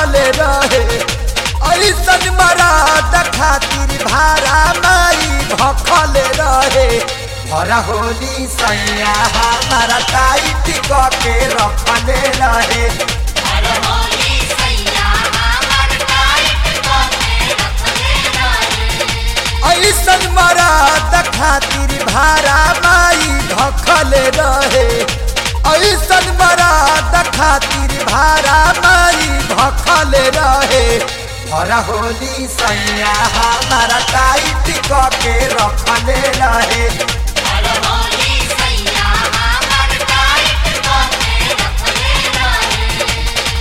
भखले रहे ऐसन मराद खातिर भारा माई भखले रहे भरा होली सैया हमारा टाइट के रखले रहे हर होली सैया हमर टाइट कोके रखले रहे ऐसन मराद खातिर भारा माई भखले रहे ऐसन मराद खातिर भारा माई भखले रहे भरा होली सैया हमारा टाइट के रखले रहे हर होली सैया हमर टाइट कोके रखले रहे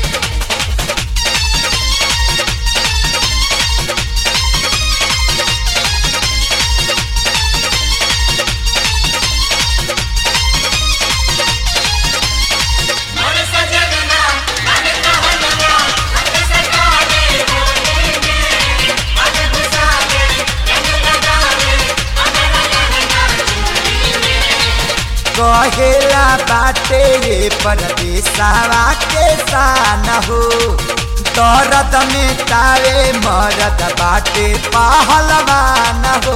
मन सजगना मन कहलना हट सकाले होली में मन घुसावे रंग लगावे हमरा लहंगा चोली में कहेला बाटे ये परदेसावा के सान हो दर्द में तावे मरद बाटे पहलवान हो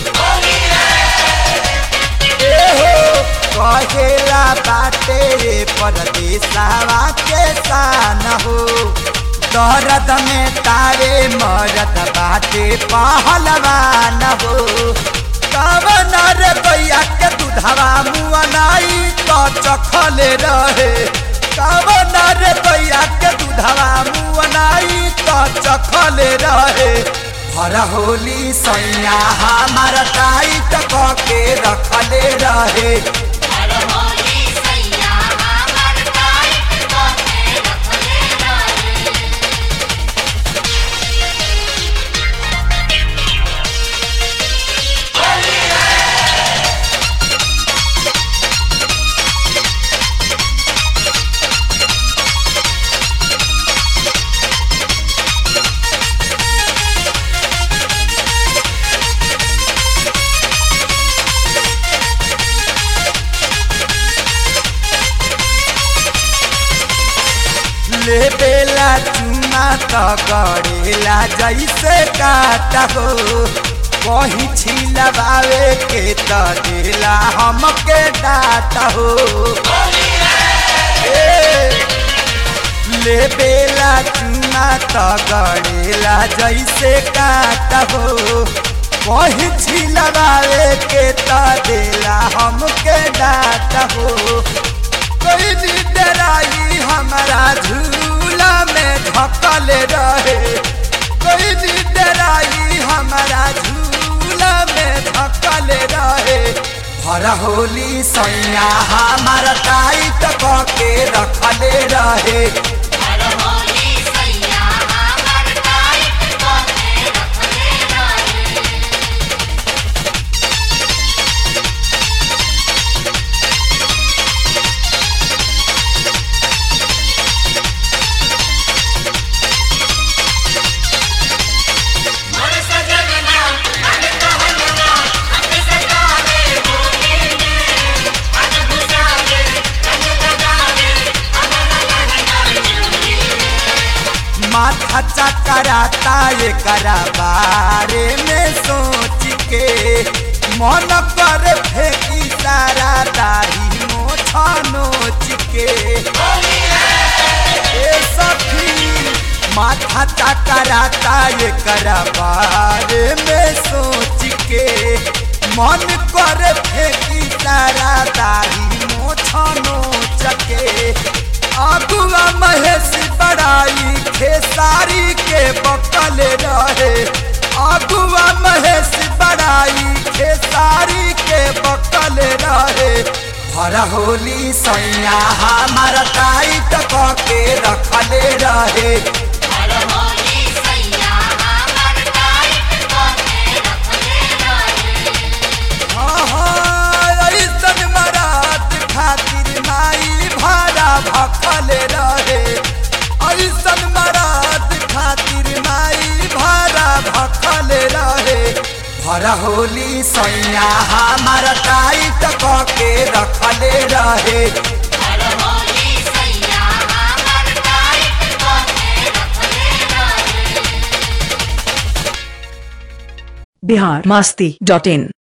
ए हो कहेला बाटे ये परदेसावा के सान हो दर्द में तावे मरद बाटे पहलवान हो कवन रे भैया के दूधवा मुअनाई तो चखले रहे कवन रे भैया के दूधवा मुअनाई तो चखले रहे हर होली सैया हमार टाइट के रखले रहे हर होली सैया हमर टाइट कोके रखले रहे ले बेला चुना तो गड़ेला जैसे काटा हो कहीं छिलवावे के तो देला हमके डाटा हो ए, ले बेला चुना तो गड़ेला जैसे काटा हो कहीं छिलवावे के तो देला हमके डाटा हो कोई डराई हमारा झूला में धकल रहे कोई डराई हमारा झूला में धकल रहे भरा होली सैया हमारा टाइट के रखले रहे हर होली सैया हमर टाइट कोके रखले रहे मन सजगना मन कहलना हट सकाले होली में मन घुसावे रंग लगावे हमरा लहंगा चोली में माथा चकराता ये करा बारे में सोच के मन पर फेंकी सारा दाढ़ी मोछा नोच के ए सखी माथा चकराता ये करा बारे में सोच के मन कर फेंकी सारा दाढ़ी मोछा नोच के अगुआ महेश बड़ाई खेसारी के बकल रहे अगुआ महेश बड़ाई खेसारी के बकल रहे भरा होली सैया हमारा टाइट के रखले रहे हर होली सैया हमर टाइट कोके रखले रहे हाँ, ऐसन मरात खातिर माई भाड़ा भखल रहे ऐसन मरात खातिर माई भाड़ा भखल रहे भरा होली सैया हमारा टाइट के रखले रहे हर होली सैया हमर टाइट कोके रखले बिहार मास्ती डॉट इन